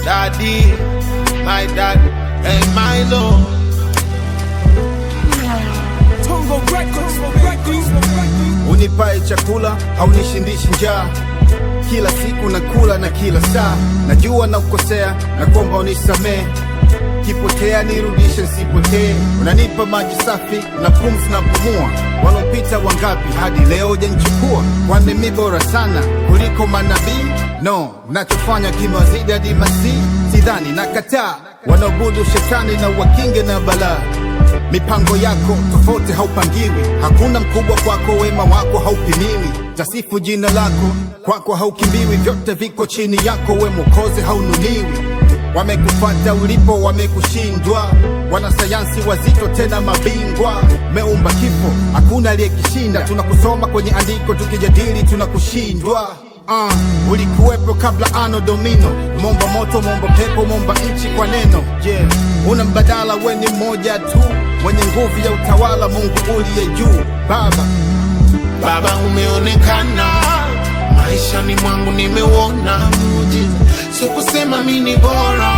daddy, my dad, and my lord. Tongo Records, Records, Unipae chakula haunishindishi njaa, kila siku nakula na kila saa, najua na kukosea na kuomba unisamee, kipotea nirudishe nisipotee. Unanipa maji safi na pumzi na pumua, walopita wangapi hadi leo hujanichukua? Kwani mi bora sana kuliko manabii? No, nachofanya kimewazidi hadi masii, sidhani nakataa, wanaobudu shetani na wakinge na balaa mipango yako tofauti haupangiwi, hakuna mkubwa kwako, wema wako haupimiwi, tasifu jina lako, kwako haukimbiwi, vyote viko chini yako, we Mwokozi haunuliwi. Wamekufata ulipo, wamekushindwa, wanasayansi wazito tena mabingwa, meumba kifo, hakuna aliyekishinda. Tunakusoma kwenye andiko, tukijadili tunakushindwa. Uh, ulikuwepo kabla ano domino, momba moto, momba pepo, momba nchi kwa neno. Yeah, una mbadala, we ni mmoja tu, mwenye nguvu ya utawala, Mungu uliye juu. Baba, Baba umeonekana maishani mwangu, nimeuona muujiza, sio kusema mi ni bora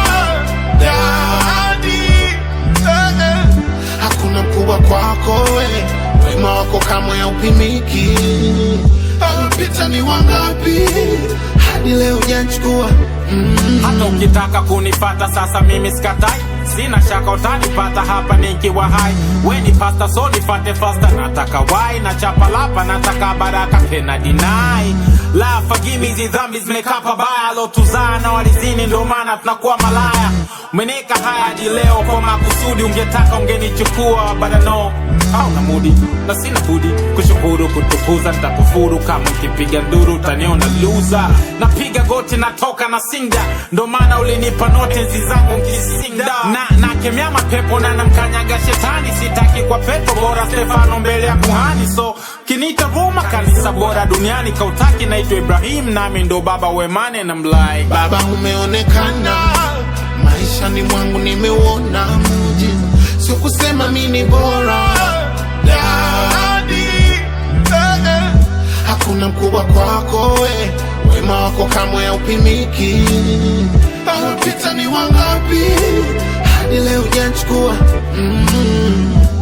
Daddy, eh, eh. hakuna mkubwa kwako we, wema wako kamwe haupimiki. Alipita ni wangapi hadi leo hujanichukua mm. hata ukitaka kunipata sasa mimi sikatai sina shaka utanipata hapa nikiwa hai we ni pasta so nifate fasta nataka wai na chapalapa nataka baraka tena dinai la fagimi hizi dhambi zimekaa pabaya lotuzaa na walizini ndo maana tunakuwa malaya umeneka haya hadi leo kwa makusudi ungetaka ungenichukua badano hauna mudi na sina budi kushukuru kutukuza nitakufuru kama ukipiga nduru utaniona luza napiga goti natoka na sinda ndo maana ulinipa noti nzi zangu nkisinda na nakemea mapepo na namkanyaga shetani sitaki kwa pepo bora stefano mbele ya kuhani so kinita roma kanisa bora duniani kautaki naitwa ibrahim nami ndo baba wemane na mlai Baba umeonekana maishani mwangu, nimeuona muujiza, sio kusema mi ni bora Daddy, eh, eh. hakuna mkubwa kwako we, wema wako kamwe haupimiki. Alopita ni wangapi hadi leo hujanichukua mm.